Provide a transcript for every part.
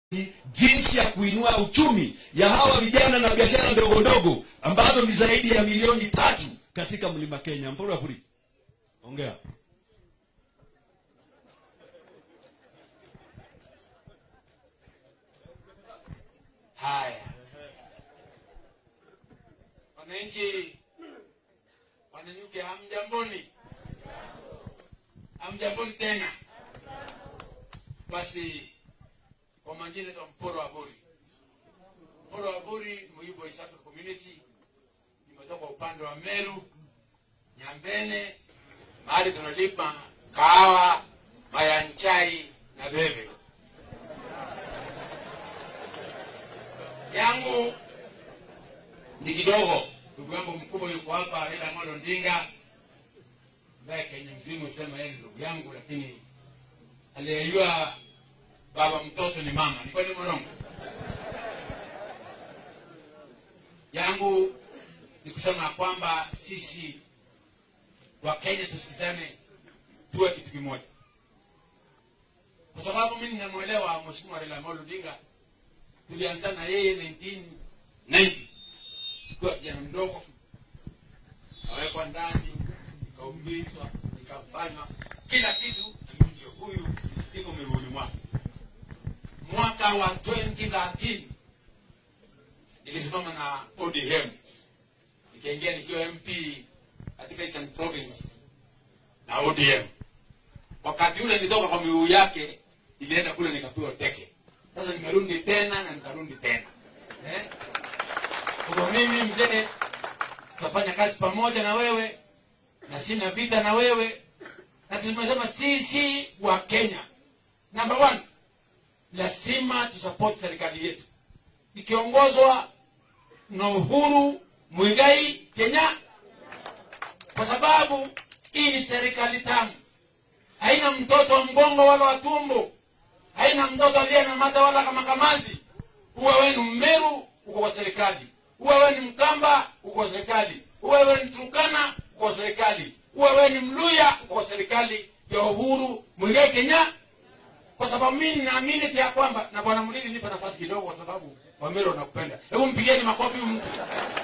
jinsi ya kuinua uchumi ya hawa vijana na biashara ndogo ndogo ambazo ni zaidi ya milioni tatu katika mlima kenya mpurapuri ongea haya wananchi wananyuke hamjamboni hamjamboni tena basi kwa majina ya mporo wa buri mporo wa buri muibo East Africa community nimetoka upande wa meru nyambene mahali tunalima kahawa mayanchai na bebe yangu ni kidogo ndugu yangu mkubwa yuko hapa Raila Amolo Odinga ambaye Kenya mzima husema yeye ni ndugu yangu lakini aliyejua baba mtoto ni mama ni kweli mwanangu yangu ni kusema kwamba sisi wa Kenya tusikizane tuwe kitu kimoja kwa sababu mimi ninamwelewa mheshimiwa Raila Amolo Odinga tulianza na yeye 1990 tukiwa kijana mdogo awekwa ndani ikaumizwa ikafanywa kila kitu ndio huyu iko miguuni mwake mwaka wa 2013 nilisimama na ODM nikaingia nikiwa MP katika Eastern Province na ODM wakati ule nilitoka kwa miguu yake nilienda kule nikapiwa teke sasa nimerudi tena na nikarudi tena eh? kwa mimi mzee tutafanya kazi pamoja na wewe na sina vita na wewe na tumesema sisi wa kenya number one lazima tusupport serikali yetu ikiongozwa na uhuru mwigai kenya kwa sababu hii ni serikali tamu haina mtoto wa mgongo wala wa tumbo haina mtoto aliye na mata wala kama kamazi uwe wewe ni mmeru uko kwa serikali uwe wewe ni mkamba uko kwa serikali uwe wewe ni turukana uko kwa serikali uwe wewe ni mluya uko kwa serikali ya uhuru mwigai kenya kwa sababu mimi naamini ya kwamba na bwana mlili nipa nafasi kidogo kwa sababu wameru wanakupenda hebu mpigeni makofi huyu mtu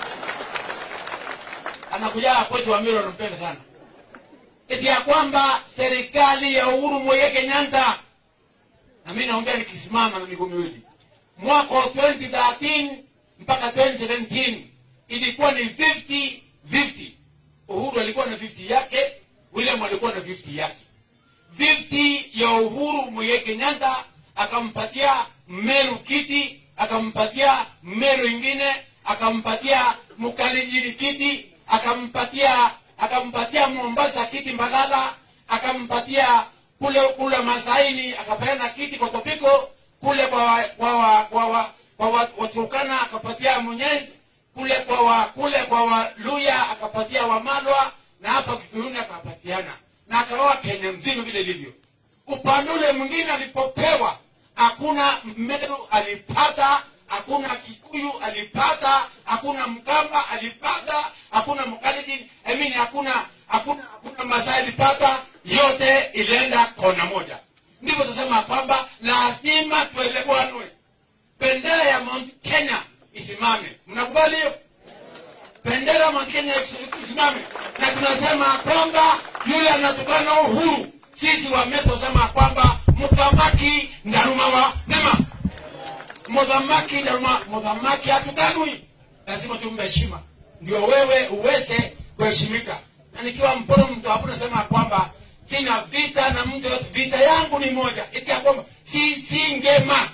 anakuja kwetu wameru wanampenda sana eti ya kwamba serikali ya uhuru mwigai kenyatta na mimi naongea nikisimama na miguu miwili mwaka wa 2013 mpaka 2017 ilikuwa ni 50 50 uhuru alikuwa na 50 yake william alikuwa na 50 yake 50 ya uhuru mwigai kenyatta akampatia meru kiti akampatia meru ingine akampatia mkalenjini kiti akampatia akampatia mombasa kiti mbagala akampatia kule kule masaini akapeana kiti kwa topiko kule kwa wa, kwa wa, kwa wa, kwa wa, waturukana akapatia mwenyezi kule kwa wa, kule kwa waluya akapatia wamalwa na hapa kikuyuni akapatiana na akaoa kenya mzima vile ilivyo upande ule mwingine alipopewa hakuna meru alipata hakuna kikuyu alipata hakuna mkamba alipata hakuna mkalijini I mean, hakuna hakuna hakuna masai alipata yote ilienda kona moja ndivyo tunasema kwamba lazima tuelewanwe bendera ya mount kenya isimame mnakubali hiyo bendera ya mount kenya isimame na tunasema kwamba yule anatukana uhuru sisi wametosema kwamba muthamaki ndaruma wa nema muthamaki ndaruma muthamaki hatukanwi lazima tumpe heshima ndio wewe uweze kuheshimika na nikiwa mpono mtu hapo nasema kwamba sina vita na mtu yote vita yangu ni moja eti ya kwamba sisi ngema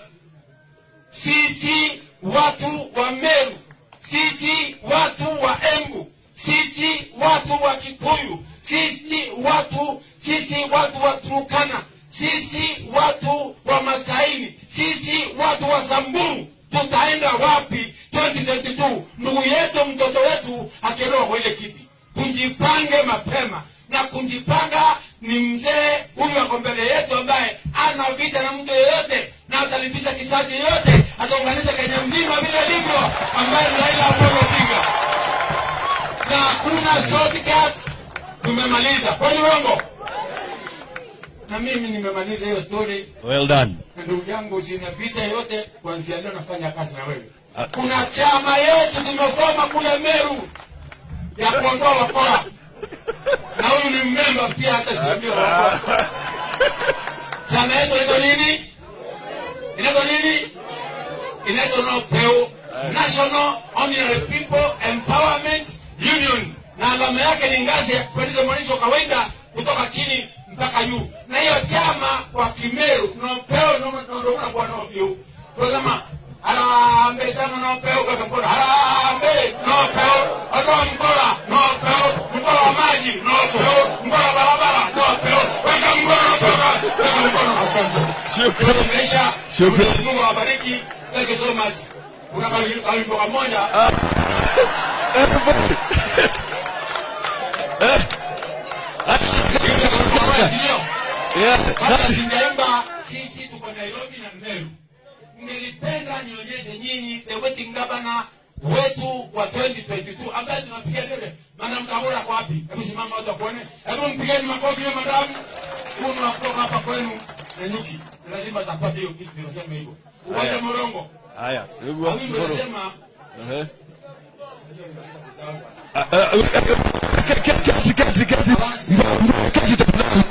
sisi watu wa meru sisi watu wa embu sisi watu wa kikuyu sisi watu sisi watu wa turukana sisi watu wa masaini sisi watu wa samburu tutaenda wapi 2022 ndugu yetu mtoto wetu akielewa kwa ile kiti kunjipange mapema na kunjipanga ni mzee huyu ako mbele yetu ambaye ana vita na mtu yeyote na atalipisha kisasi yoyote ataunganisha kenya mzima vile livyo ambaye ni raila amolo odinga na hakuna shortcut tumemaliza kwani uongo na mimi nimemaliza hiyo story well done na ndugu yangu sinapita yote kuanzia leo nafanya kazi na wewe kuna chama yetu tumefoma kule meru ya kuondoa wakora na huyu ni mmemba pia hata siambia wakora chama yetu inaitwa nini inaitwa nini inaitwa nopeu national ordinary people empowerment union na alama yake ni ngazi ya kupandisha mwananchi wa kawaida kutoka chini mpaka juu na hiyo chama kwa kimeru nopeu ndokunakuwa nofyu tunasema harambe sana nopeu kwa mkono harambe nopeu ondoa mkola nopeu mkola wa maji nopeu mkola wa barabara nopeu weka mkono soka weka mkono asante Shukrani. Maisha. Shukrani. Mwenyezi Mungu awabariki. Thank you so much. Kuna kawimbo kawimbo kamoja. Ndio. Yeah. Kabla sijaimba sisi tuko Nairobi na Meru. Nilipenda nionyeshe nyinyi the waiting governor wetu wa 2022 ambaye tunapiga debe. Madam Kabula kwa wapi? Hebu simama watu wakuone. Hebu mpigeni makofi ya madam. Kuna wa kutoka hapa kwenu na nyuki. Lazima tapata hiyo kitu tunasema hivyo. Uwanja Haya. Morongo. haya ndugu Na wa mimi Mkoro. nasema Ehe. Ah, ah, kati kati kati kati Mbona- mbona kati tafadhali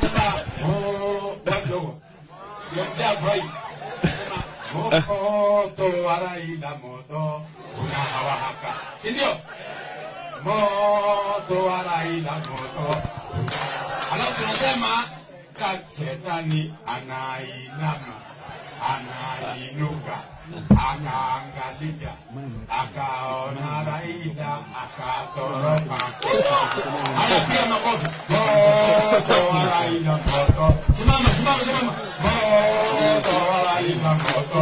moto waraila moto unawaka sindio moto waraila moto alafu tunasema kasetani anainama anainuka akaangalia akaona raila akatoroka haya pia makofi moto wa raila moto simama simama simama moto wa raila moto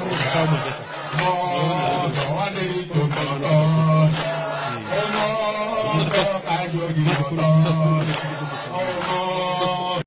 moto wa Nderitu moto moto kajogi moto moto